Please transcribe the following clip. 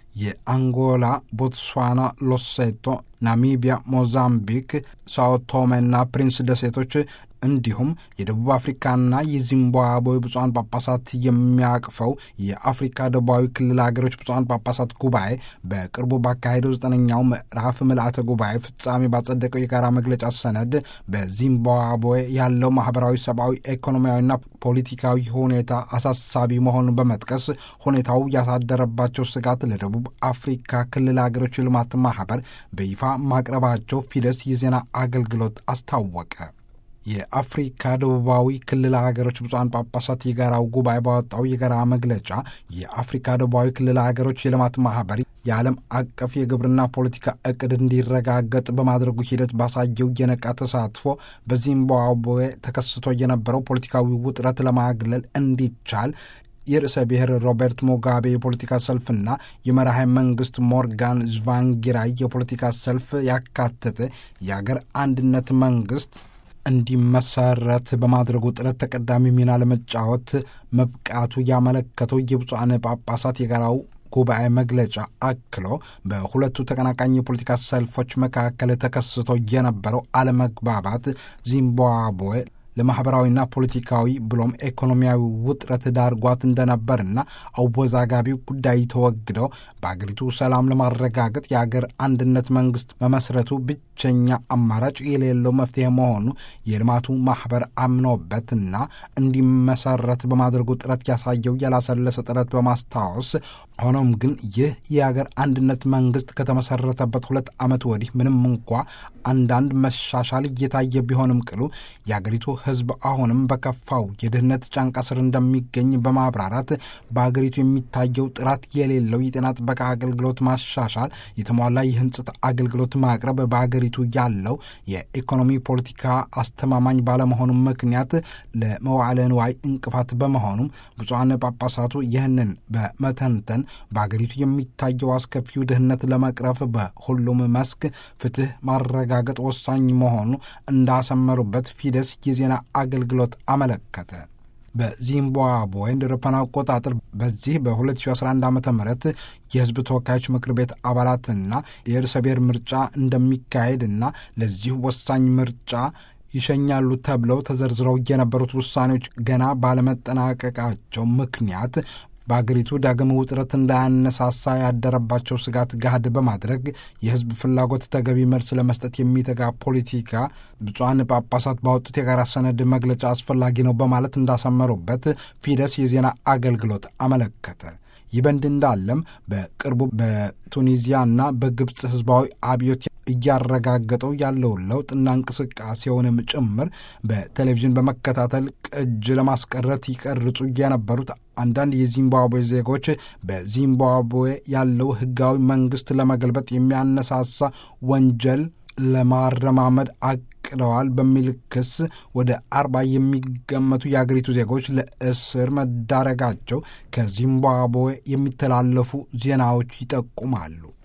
የአንጎላ፣ ቦትስዋና፣ ሎሴቶ፣ ናሚቢያ፣ ሞዛምቢክ፣ ሳኦቶሜና ፕሪንስ ደሴቶች እንዲሁም የደቡብ አፍሪካና የዚምባብዌ ብፁዓን ጳጳሳት የሚያቅፈው የአፍሪካ ደቡባዊ ክልል ሀገሮች ብፁዓን ጳጳሳት ጉባኤ በቅርቡ ባካሄደው ዘጠነኛው ምዕራፍ ምልአተ ጉባኤ ፍጻሜ ባጸደቀው የጋራ መግለጫ ሰነድ በዚምባብዌ ያለው ማህበራዊ፣ ሰብአዊ፣ ኢኮኖሚያዊና ፖለቲካዊ ሁኔታ አሳሳቢ መሆኑን በመጥቀስ ሁኔታው ያሳደረባቸው ስጋት ለደቡብ አፍሪካ ክልል ሀገሮች ልማት ማህበር በይፋ ማቅረባቸው ፊደስ የዜና አገልግሎት አስታወቀ። የአፍሪካ ደቡባዊ ክልል ሀገሮች ብፁዓን ጳጳሳት የጋራው ጉባኤ ባወጣው የጋራ መግለጫ የአፍሪካ ደቡባዊ ክልል ሀገሮች የልማት ማህበር የዓለም አቀፍ የግብርና ፖለቲካ እቅድ እንዲረጋገጥ በማድረጉ ሂደት ባሳየው የነቃ ተሳትፎ በዚምባብዌ ተከስቶ የነበረው ፖለቲካዊ ውጥረት ለማግለል እንዲቻል የርዕሰ ብሔር ሮበርት ሙጋቤ የፖለቲካ ሰልፍና የመራሄ መንግስት ሞርጋን ዝቫንጊራይ የፖለቲካ ሰልፍ ያካተተ የአገር አንድነት መንግስት እንዲመሰረት በማድረጉ ጥረት ተቀዳሚ ሚና ለመጫወት መብቃቱ ያመለከተው የብፁዓን ጳጳሳት የጋራው ጉባኤ መግለጫ አክሎ በሁለቱ ተቀናቃኝ የፖለቲካ ሰልፎች መካከል ተከስቶ የነበረው አለመግባባት ዚምባብዌ ለማኅበራዊና ፖለቲካዊ ብሎም ኢኮኖሚያዊ ውጥረት ዳርጓት እንደነበርና አወዛጋቢው ጉዳይ ተወግደው በአገሪቱ ሰላም ለማረጋገጥ የአገር አንድነት መንግስት መመስረቱ ብቸኛ አማራጭ የሌለው መፍትሄ መሆኑ የልማቱ ማኅበር አምኖበትና እንዲመሰረት በማድረጉ ጥረት ያሳየው ያላሰለሰ ጥረት በማስታወስ ሆኖም ግን ይህ የአገር አንድነት መንግስት ከተመሰረተበት ሁለት ዓመት ወዲህ ምንም እንኳ አንዳንድ መሻሻል እየታየ ቢሆንም ቅሉ የአገሪቱ ሕዝብ አሁንም በከፋው የድህነት ጫንቃ ስር እንደሚገኝ በማብራራት በአገሪቱ የሚታየው ጥራት የሌለው የጤና ጥበቃ አገልግሎት ማሻሻል፣ የተሟላ የህንጽት አገልግሎት ማቅረብ በአገሪቱ ያለው የኢኮኖሚ ፖለቲካ አስተማማኝ ባለመሆኑ ምክንያት ለመዋዕለ ንዋይ እንቅፋት በመሆኑም ብፁዓን ጳጳሳቱ ይህንን በመተንተን በአገሪቱ የሚታየው አስከፊው ድህነት ለመቅረፍ በሁሉም መስክ ፍትህ ማረጋገጥ ወሳኝ መሆኑ እንዳሰመሩበት ፊደስ የዜና አገልግሎት አመለከተ። በዚምባብዌ እንደ አውሮፓውያን አቆጣጠር በዚህ በ2011 ዓ ም የህዝብ ተወካዮች ምክር ቤት አባላትና የርዕሰ ብሔር ምርጫ እንደሚካሄድና ለዚህ ወሳኝ ምርጫ ይሸኛሉ ተብለው ተዘርዝረው የነበሩት ውሳኔዎች ገና ባለመጠናቀቃቸው ምክንያት በአገሪቱ ዳግም ውጥረት እንዳያነሳሳ ያደረባቸው ስጋት ገሃድ በማድረግ የህዝብ ፍላጎት ተገቢ መልስ ለመስጠት የሚተጋ ፖለቲካ ብፁዓን ጳጳሳት ባወጡት የጋራ ሰነድ መግለጫ አስፈላጊ ነው በማለት እንዳሰመሩበት ፊደስ የዜና አገልግሎት አመለከተ። ይህ በእንዲህ እንዳለም በቅርቡ በቱኒዚያና በግብፅ ህዝባዊ አብዮት እያረጋገጠው ያለውን ለውጥና እንቅስቃሴውንም ጭምር በቴሌቪዥን በመከታተል ቅጅ ለማስቀረት ይቀርጹ የነበሩት አንዳንድ የዚምባብዌ ዜጎች በዚምባብዌ ያለው ህጋዊ መንግስት ለመገልበጥ የሚያነሳሳ ወንጀል ለማረማመድ አቅደዋል በሚል ክስ ወደ አርባ የሚገመቱ የአገሪቱ ዜጎች ለእስር መዳረጋቸው ከዚምባብዌ የሚተላለፉ ዜናዎች ይጠቁማሉ።